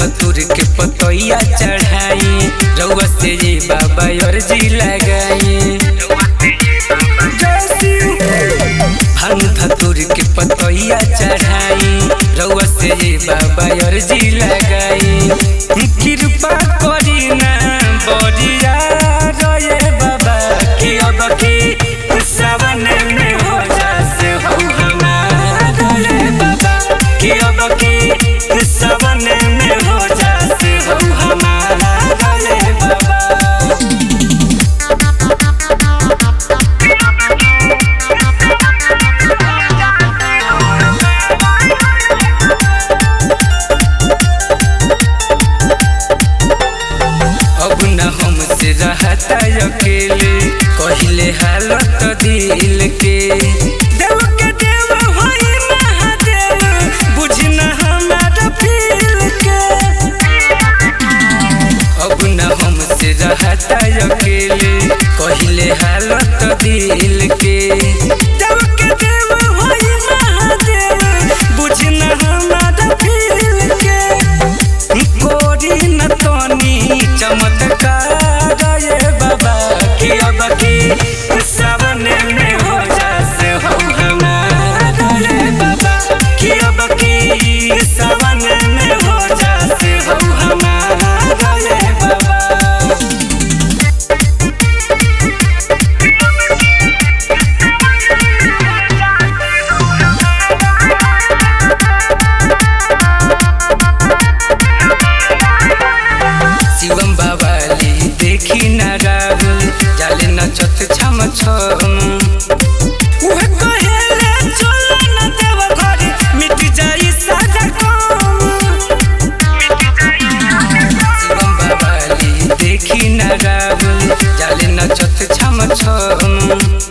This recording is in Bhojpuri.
धतुर के पतैया चढ़ाई रउआ से ये बाबा अर्जी लगाई भांग धतुर के पतैया चढ़ाई रउआ से ये बाबा अर्जी लगाई कृपा करी ना बरिया रे बाबा कि अब की सावन में हो जासे हो हमारा रे बाबा कि अब की सावन में हो जासे हो हमारा रे बाबा अब न हमसे रहता अकेले कहले हालत दिल के देव के देव होई महादेव बुझी न हमारा फील के अब न हमसे रहता अकेले कहले हालत दिल के देव के देव होई महादेव बुझी न हमारा फील के कोरी न तनी चमत्कार ये बाबा कि अब की सावन में हो जासे हो हमारा रे बाबा कि अब की सावन में हो जासे हो हमारा रे बाबा शिवम बाबाली देखी न राहुल जाले नचत छम छम उहे कहेले चलो न देव घर मिट जाई सारा काम शिवम बाबाली देखी न राहुल जाले नचत छम छम